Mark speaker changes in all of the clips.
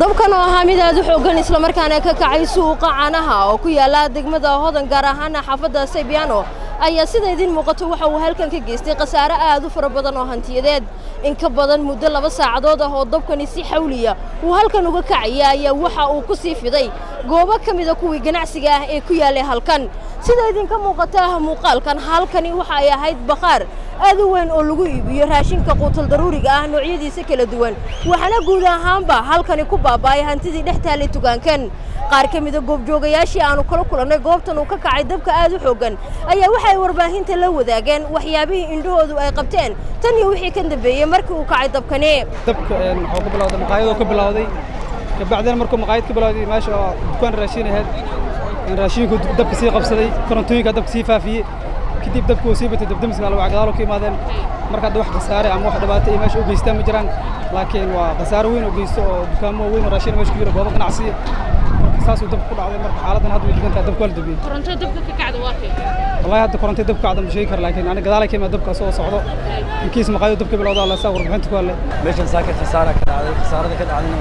Speaker 1: dabkan oo ahaa mid aad u xooggan islamarkaana ka kacay suuqa canaha oo ku yaala degmada hodan gaar ahaana xaafadda saybiano ayaa sida idiin muuqato waxa uu halkan ka geystay khasaare aad u fara badan oo hantiyadeed in ka badan muddo laba saacadood ah oo dabkani si xawliya uu halkan uga kacaya ayaa waxa uu ku sii fiday goobo ka mida kuwii ganacsiga ah ee ku yaalay halkan sida idinka muuqata muuqaalkan halkani waxa ay ahayd bakhaar aad u weyn oo lagu iibiyo raashinka quutal daruuriga ah noocyadiisa kala duwan waxaana guud ahaanba halkani ku baaba'ay hantidii dhex taallay tugaankan qaar ka mida goobjoogayaashii aanu kala kulannay goobtan uu ka kacay dabka aad u xooggan ayaa waxay warbaahinta la wadaageen waxyaabihii indhahoodu ay qabteen tan iyo wixii ka dambeeyey markii uu kacay dabkani
Speaker 2: dabka wuxuu ka bilowday maqaayadoo ka bilowday kabacdina markuu maqaayad ka bilowday meesha oo dukaan raashin ahayd raashinku dabka sii qabsaday korontooyinka dabka sii faafiyey kadib dabka uu sii batay dabdamiska alwac gadaalo ka imaadeen marka hadda wax khasaare ama wax dhibaato iyo meesha u geystaan ma jiraan laakiin waa khasaare weyn oo geysto oo dukaamo weyn oo raashin meesha ku jira goobo ganacsi marka saasuu dabka ku dhacday marka xaaladdan hadda way degan tahay dabka waa la dabiyey
Speaker 3: koronto dabka ka kacda waa kee
Speaker 2: wallahi hadda korontay dabka kacda ma sheegi kara laakiin aniga gadaalay ka imaad dabka soo socdo inkiis maqaayadu dabka bilowda alla saa warbixinta ku hadlay
Speaker 4: meeshan saaka khasaara ka dhacday khasaarada ka dhacdayna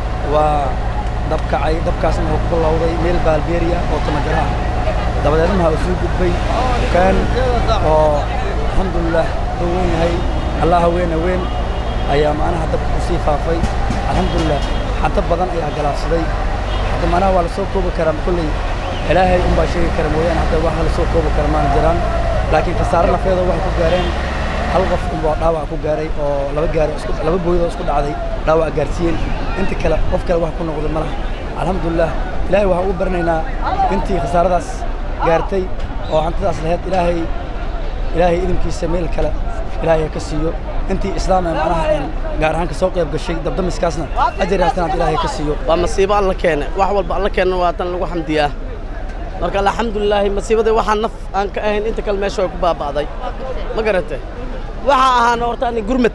Speaker 4: waa dab kacay dabkaasna wuxuu ku bilowday meel baalbeeri ah oo tamajara ah dabadeedna waxaa usuu gudbay dukaan oo alxamdulilah wuxuu weyn yahay allah haween haween ayaa macnaha dabka ku sii faafay alxamdulilah xanta badan ayaa galaafsaday hadda macnaha waa la soo koobi karaa kolley ilaahay unbaa sheegi kara mooyaane hadda wax la soo koobi kara maana jiraan laakiin khasaare nafeeda waxay ku gaareen hal qof unbaa dhaawac ku gaaray oo laba gaari isku laba booyadoo isku dhacday dhaawac gaarsiiyeen inta kale qof kale wax ku noqday ma laha alxamdulilah ilaahay waxaan ugu baranaynaa intii khasaaradaas gaartay oo hantidaas lahayd ilaahay ilaahay idinkiisa meel kale ilaahay ha ka siiyo intii islaam ee macnaha gaar ahaan ka soo qayb gashay dabdamiskaasna ajar haasanaad ilaahay ka siiyo
Speaker 5: waa masiibo alla keene wax walba alla keena waa tan lagu xamdiyaa marka alxamdulilaahi masiibadii waxaa naf aan ka ahayn inta kale meesha way ku baaba'day ma garate waxaa ahaana horta ani gurmad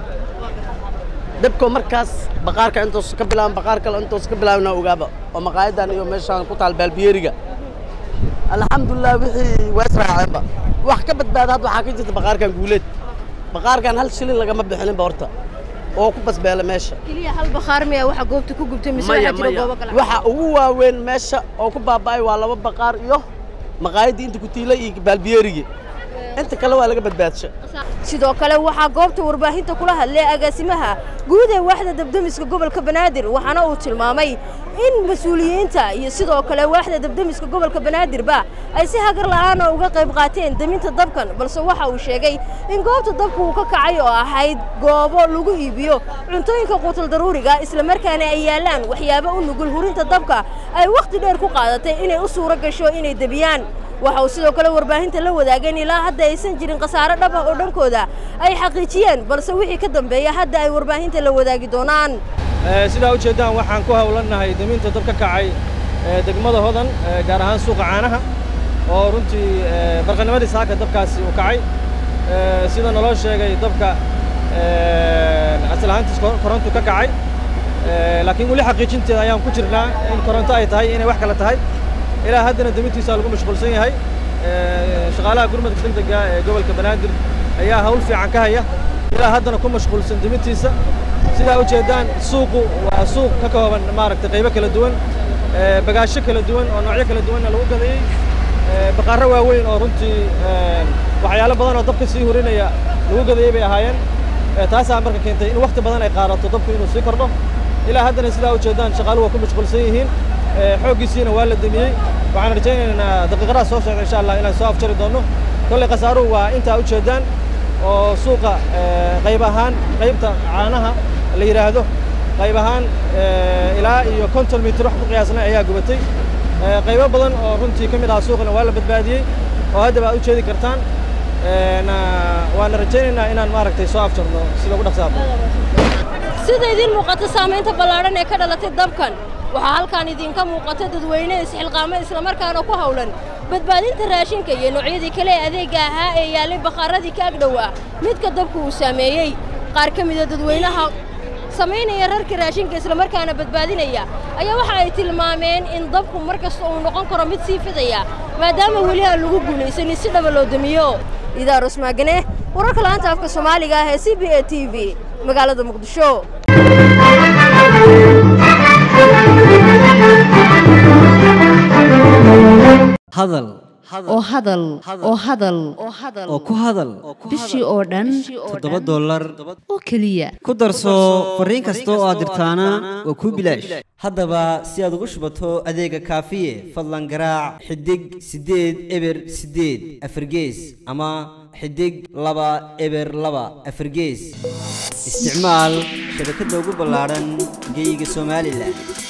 Speaker 5: dabko markaas baqaarka intuus ka bilaaban baqaar kale intuus ka bilaabana ogaaba oo maqaayadan iyo meeshaan ku taal baalbiyeeriga alxamdulilah wixii waa israaceenba wax ka badbaada hadda waxaa ka jirta baqaarkan guuleed baqaarkan hal shilin lagama bixinba horta oo ku basbeela meesha
Speaker 1: keliya hal bakhaar miya waxa goobta ku gubtay mise
Speaker 5: maya
Speaker 1: waxaa jira
Speaker 5: maya
Speaker 1: goobo kale
Speaker 5: waxa ugu waaweyn meesha oo ku baaba'ay waa laba baqaar iyo maqaayaddii inta ku tiilay iyo baalbiyeerigii inta kale waa laga badbaadsha
Speaker 1: sidoo kale waxaa goobta warbaahinta kula hadlay agaasimaha guud ee waaxda dabdamiska gobolka banaadir waxaana uu tilmaamay in mas-uuliyiinta iyo sidoo kale waaxda dabdamiska gobolka banaadirba ay si hagar la'aana uga qayb qaateen deminta dabkan balse waxa uu sheegay in goobta dabka uu ka kacay oo ahayd goobo lagu iibiyo cuntooyinka quutal daruuriga islamarkaana ay yaallaan waxyaabo u nugul hurinta dabka ay wakhti dheer ku qaadatay inay u suuro gasho inay debiyaan waxa uu sidoo kale warbaahinta la wadaageen ilaa hadda aysan jirin khasaare dhab ah oo dhankooda ay xaqiijiyeen balse wixii ka dambeeya hadda ay warbaahinta la wadaagi doonaan
Speaker 2: sidaa u jeeddaan waxaan ku hawlannahay deminta dab ka kacay degmada hodan gaar ahaan suuqa caanaha oo runtii barqanimadii saaka dabkaasi uu kacay sida naloo sheegay dabka asal ahaantiis korontu ka kacay laakiin weli xaqiijinteeda ayaan ku jirnaa in koronto ay tahay inay wax kale tahay ilaa haddana demintiisa lagu mashquulsan yahay shaqaalaha gurmadka degdega ee gobolka banaadir ayaa hawl fiican ka haya ilaa haddana ku mashquulsan demintiisa sidaa u jeeddaan suuqu waa suuq ka kooban maaragtay qaybo kala duwan bagaasho kala duwan oo noocyo kala duwanna lagu gadayey baqaarro waaweyn oo runtii waxyaalo badan oo dabka sii hurinaya lagu gadayey bay ahaayeen taasaa marka keentay in wakhti badan ay qaadato dabku inuu sii kordho ilaa haddana sidaa u jeeddaan shaqaaluhu waa ku mashquulsan yihiin xooggiisiina waa la demiyey waxaan rajaynaynaa daqiiqadaha soo socda insha allah inaan soo afjari doonno kolley khasaaruhu waa intaa u jeeddaan oo suuqa qayb ahaan qaybta caanaha la yidhaahdo qayb ahaan ilaa iyo konton mitir wax ku qiyaasnay ayaa gubatay qaybo badan oo runtii ka mid aha suuqana waa la badbaadiyey oo haddaba aad u jeedi kartaan waana rajaynaynaa inaan maaragtay soo afjarno sida ugu dhaqsaaba
Speaker 1: sida idiin muuqata saamaynta ballaadhan ee ka dhalatay dabkan waxaa halkaan idinka muuqata dadweyne isxilqaamo islamarkaana ku hawlan badbaadinta raashinka iyo noocyadii kale ee adeegga ahaa ee yaallay bakhaaradii ka agdhowaa midka dabku uu saameeyey qaar ka mida dadweynaha samaynaya rarka raashinka islamarkaana badbaadinaya ayaa waxa ay tilmaameen in dabku mar kasta uu noqon karo mid sii fidaya maadaama weli aan lagu guulaysanin si dhaba loo damiyo idaarus maagane wararka la'aanta afka soomaaliga ah ee c b a t v magaalada muqdisho
Speaker 3: hadal
Speaker 6: oo hadal oo hadal
Speaker 3: oo ku hadal
Speaker 6: bishii oo dhan
Speaker 3: toddoba dollar
Speaker 6: oo keliya
Speaker 3: ku darso fariin kasta oo aad dirtaana waa kuu bilaash haddaba si aad ugu shubato adeega kaafiye fadlan garaac xidig siddeed eber siddeed afargees ama xidig laba eber laba afargees isticmaal shabakadda ugu ballaadhan geyga somalilan